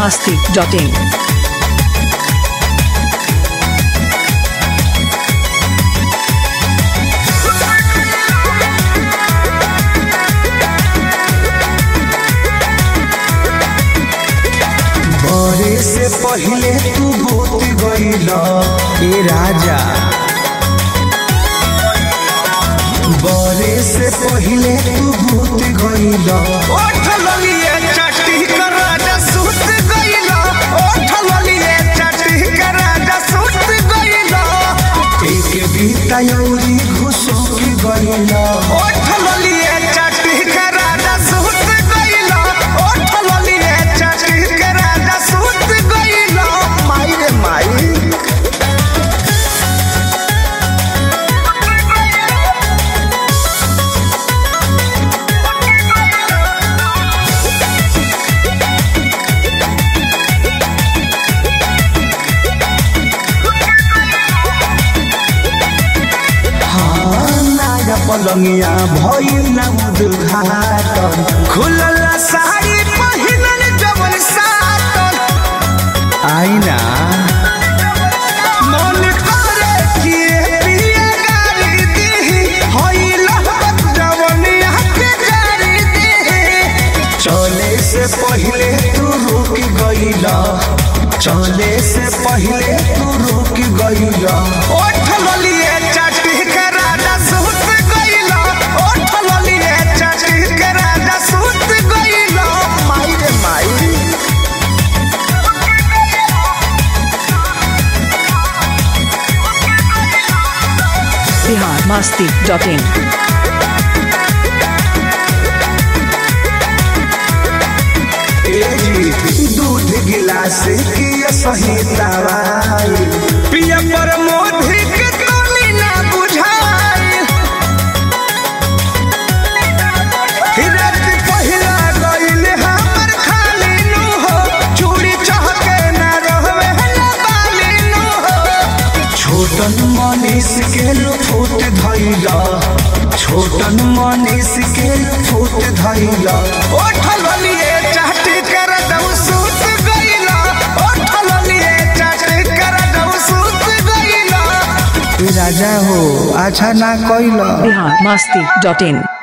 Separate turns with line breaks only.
masti.in.
बरे से पहिले तू बोत गईल ए राजा बरे से पहिले तू बोत गईल
ओठल लिए चट्टी कर राजा सुत गइला ओठल लिए चट्टी कर राजा सुत गइला
एक बीता यौरी घुसो के गईल
ओठल लिए चट्टी कर राजा सुत गइला ओठल लिए चट्टी कर राजा सुत गइला माई रे माई
नाया पलंगिया भइल ना उद्घाटन
खुलल साड़ी पहिनल जवन सातन
आईना
मन करे कि पिया गारी देही होइल जवनिया के गारी देही
चले से पहिले तू रुक गईल चले से पहिले तू रुक गईल
ओठल लिए चटी के राजा सुत गइला ओठल लिए चटी के राजा सुत गइला माई रे माई
Bihar masti.in.
दूध गिलास की सही दवाई
पिया पर मोधी के तोली ना बुझाई रात पहिला गइल हमर खाली नु हो चूड़ी चहके ना रहवे ना बाली नु हो
छोटन मनीष के लुफुट धैला छोटन मनीष के लुफुट धैला
ओठल लिए चाटी कर दऊ सूत गइला ओठल लिए चाटी कर दऊ सूत गइला
राजा हो अच्छा ना कैला
Bihar masti.in.